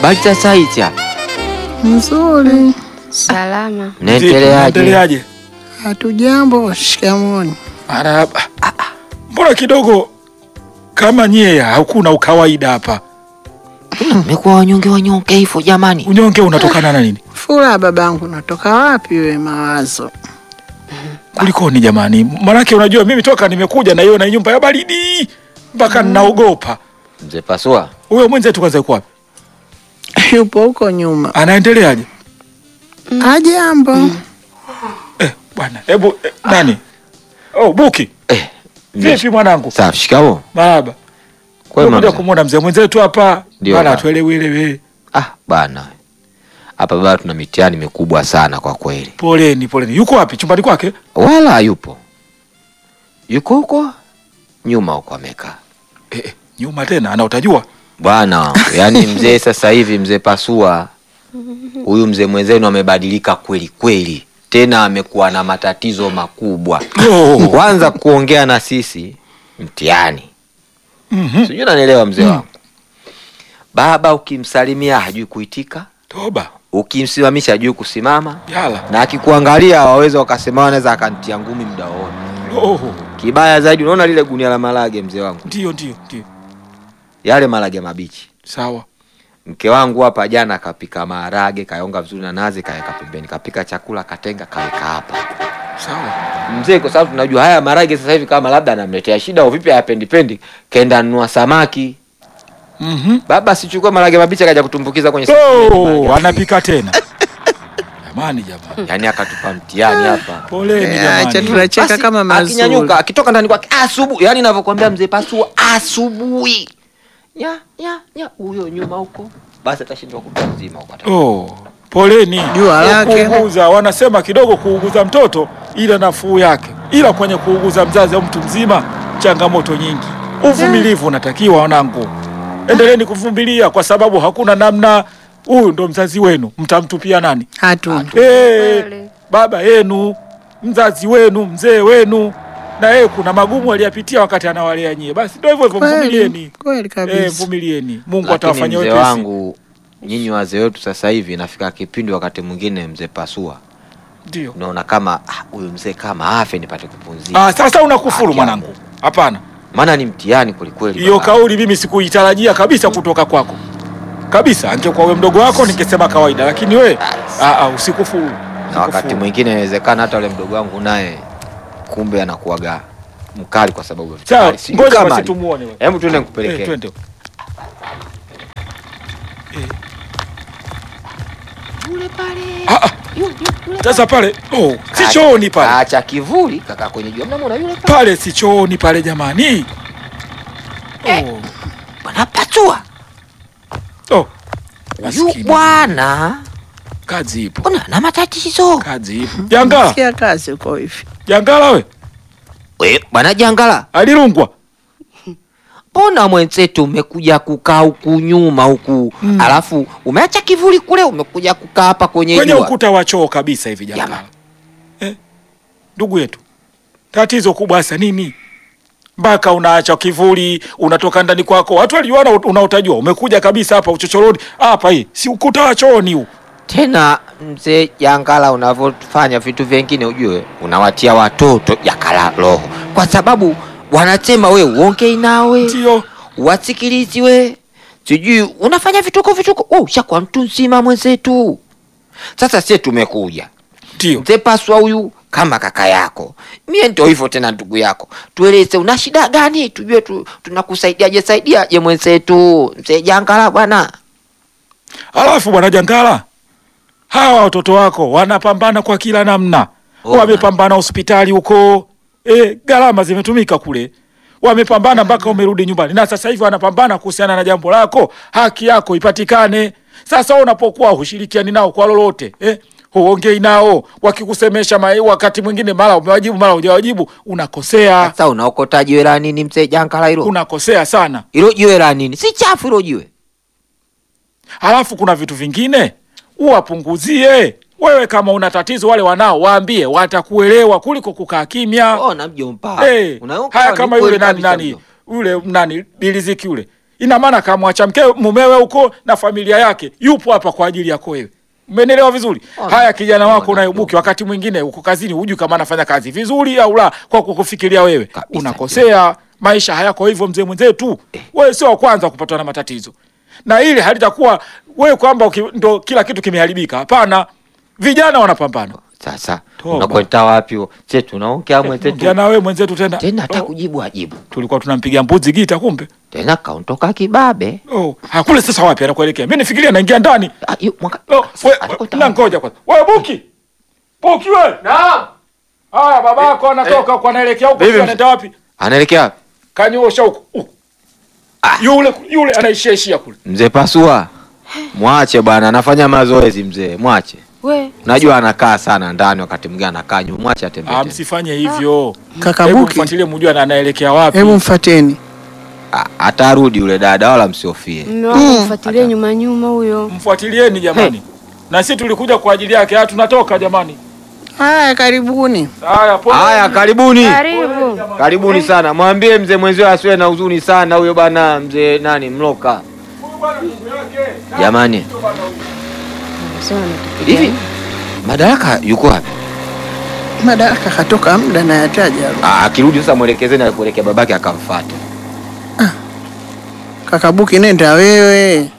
Habari za saizi hapa? Nzuri. Salama. Mnaendeleaje? Endeleaje? Hatujambo. Shikamoni. Marahaba. Mbona kidogo kama nyie hakuna ukawaida hapa? Mmekuwa wanyonge wanyonge hivyo jamani. Unyonge unatokana na nini? Furaha babangu, natoka wapi we mawazo? Kulikoni jamani? Manake unajua mimi toka nimekuja na hiyo na nyumba ya baridi mpaka ninaogopa. Mzee Pasua, Huyo mwenzetu kwanza yuko wapi? Yupo huko nyuma. Anaendeleaje? Ajambo. Eh, bwana, hebu eh, nani? Oh, Buki. eh, mzee- Vipi mwanangu? safi, shikamo. Marahaba. Kwema Kuja mzee. kumwona mzee mwenzetu hapa. Ndio, Bana baba. tuelewe elewe. Ah, bana. Hapa baba tuna mitihani mikubwa sana kwa kweli. Poleni, poleni. Yuko wapi? Chumbani kwake? Wala hayupo. Yuko huko nyuma huko amekaa. Eh, eh, nyuma tena ana utajua. Bwana wangu, yaani mzee sasa hivi mzee Pasua huyu mzee mwenzenu amebadilika kweli kweli, tena amekuwa na matatizo makubwa. Oh. Kwanza kuongea na sisi mtihani, Mhm. sijui unanielewa mzee wangu. Baba ukimsalimia hajui kuitika, Toba. ukimsimamisha hajui kusimama, Yala. na akikuangalia waweza wakasema wanaweza akantia ngumi muda wote. Oh. Kibaya zaidi, unaona lile gunia la marage mzee wangu, Ndio, ndio, ndio. yale marage mabichi Sawa. Mke wangu hapa jana kapika maharage, kaonga vizuri na nazi, kaweka pembeni, kapika chakula, katenga, kaweka hapa Sawa. mzee, kwa sababu tunajua haya maharage sasa hivi kama labda anamletea shida au vipi, hayapendi pendi, kenda nunua samaki. Mhm. Baba sichukua maharage mabichi akaja kutumbukiza kwenye Oh, maharage. anapika tena. Jamani jamani. Yaani akatupa mtihani hapa. Poleni Eh, Acha jamani. tunacheka Basi, kama mazuri. akinyanyuka akitoka ndani kwake asubuhi, yani ninavyokuambia mzee Pasua, asubuhi nya nya nya, huyo nyuma huko, basi atashindwa kutwa mzima huko. ata- Oh, poleni. Jua lake. Kuuguza, wanasema kidogo kuuguza mtoto ila nafuu yake, ila kwenye kuuguza mzazi au mtu mzima changamoto nyingi. Uvumilivu unatakiwa wanangu, endeleeni kuvumilia kwa sababu hakuna namna. Huyu ndo mzazi wenu, mtamtupia nani? Hatuna. Eh, Kweli. baba yenu, mzazi wenu, mzee wenu, na yeye kuna magumu aliyapitia wakati anawalea nyie. Basi ndio hivyo hivyo, Kweli. mvumilieni. Kweli Eh, kabisa. mvumilieni. Mungu Lakini atawafanyia mzee wepesi. wangu, nyinyi wazee wetu sasa hivi inafika kipindi wakati mwingine mzee Pasua Ndio. unaona kama ah, huyu mzee kama afe nipate kupumzika, Ah, sasa unakufuru Haki mwanangu. Hapana. maana ni mtihani kwelikweli. Hiyo baba. kauli mimi sikuitarajia kabisa kutoka kwako. Kabisa, angekuwa wewe mdogo wako ningesema kawaida, lakini we ah, ah, usikufuru. na wakati Usikufuru. mwingine inawezekana hata ule mdogo wangu naye kumbe anakuwaga mkali kwa sababu ya vitu Sawa, kali. Sijui ngoja kama basi ali- tumuone wewe. Hebu tuende Eh, nikupelekee. twende. Ah, ah, Sasa pale, oh, si chooni pale. Acha kivuli kaka kwenye jua. Mnamwona yule pale? Pale si chooni pale jamani. Oh, Bwana Pasua. oh. Huyu Maskini. bwana Kazi ipo. mbona ana matatizo? Kazi ipo. Jangala, Sikia kazi uko hivi. Jangala we, We, bwana Jangala, alirungwa. mbona mwenzetu umekuja kukaa huku nyuma huku Mm. alafu umeacha kivuli kule umekuja kukaa hapa kwenye Kwenye jua? ukuta wa choo kabisa hivi Jangala. Jamani. Eh, ndugu yetu, tatizo kubwa hasa nini? Mpaka unaacha kivuli, unatoka ndani kwako, watu waliona unaotajua, umekuja kabisa hapa uchochoroni hapa, hii si ukuta wa chooni huu. Tena mzee Jangala, unavyofanya vitu vingine ujue unawatia watoto jakala roho, kwa sababu wanasema we uongei nawe Ndio wasikilizi we, sijui unafanya vituko vituko. Oh, ushakuwa mtu nzima mwenzetu. Sasa sie tumekuja ndio mzee Paswa huyu kama kaka yako, mie ndo hivyo tena ndugu yako, tueleze una shida gani, tujue tu, tunakusaidiaje saidiaje mwenzetu mzee Jangala bwana. Alafu bwana Jangala, hawa watoto wako wanapambana kwa kila namna, Oh, wamepambana hospitali huko, e, gharama zimetumika kule, wamepambana mpaka umerudi nyumbani, na sasa hivi wanapambana kuhusiana na jambo lako, haki yako ipatikane. Sasa wewe unapokuwa hushirikiani nao kwa lolote eh, huongei nao, wakikusemesha mai, wakati mwingine mara umewajibu mara hujawajibu, unakosea, Sasa unaokota jiwe la nini mzee Jangala hilo? unakosea sana. Hilo jiwe la nini? Si chafu hilo jiwe. Halafu kuna vitu vingine uwapunguzie. Wewe kama una tatizo, wale wanao waambie, watakuelewa kuliko kukaa kimya. Oh, na mjomba. Eh, Unaoka haya ni kama kweli yule nani kabisa nani mjomba. yule nani biliziki yule ina maana kamwacha mke mumewe huko na familia yake, yupo hapa kwa ajili yako wewe. Umenielewa vizuri? Ona. Haya, kijana wako Ona. unayebuki, wakati mwingine uko kazini, hujui kama anafanya kazi vizuri au la, kwa kukufikiria wewe Kabisa. unakosea. Maisha hayako hivyo, mzee mwenzetu. Wewe sio wa kwanza kupatwa na matatizo, na ili halitakuwa wewe kwamba uki- ndo kila kitu kimeharibika. Hapana, vijana wanapambana. Sasa Toba. unakwenda wapi? huo? che tunaongea Ongea mwenzetu na wewe mwenzetu tena. tena, hata Oh, kujibu ajibu tulikuwa tunampigia mbuzi gita, kumbe tena, kaondoka kibabe. oh, hakule. Sasa wapi anakuelekea? Mimi nifikiria naingia ndani. Ah, yu- mwaka- Oh, we- Atakwenda na wapi? ngoja kwanza. Wewe Buki. Buki wewe. Naam. Haya babako anatoka huko anaelekea huko, Vipi sio mzee? anaenda wapi? anaelekea wapi? Kanyosha huko. huko. Yule yule anaishia ishia kule. Mzee Pasua, mwache bwana, anafanya mazoezi mzee, mwache. We, Najua anakaa sana ndani, wakati mwingine anakaa nyuma, mwache atembee. Ah, tembee. msifanye hivyo. Kaka Hebu Buki, mfuatilie mjue na anaelekea wapi. hebu mfateni. Ah, Atarudi yule dada, wala msiofie. mme wangu mfuatilie nyuma nyuma huyo. Mfuatilieni jamani. Na sisi tulikuja kwa ajili yake. Ah, tunatoka jamani. Haya, karibuni. Haya, pole. Haya, karibuni, Karibu. karibuni sana. Mwambie mzee mwenzio asiwe na huzuni sana, huyo bwana mzee nani Mloka. Jamani, Sema ametupigia. hivi Madaraka yuko wapi? Madaraka katoka muda na yataja. Ah, akirudi sasa mwelekezeni akuelekea babake akamfuate. Kaka Buki, nenda wewe.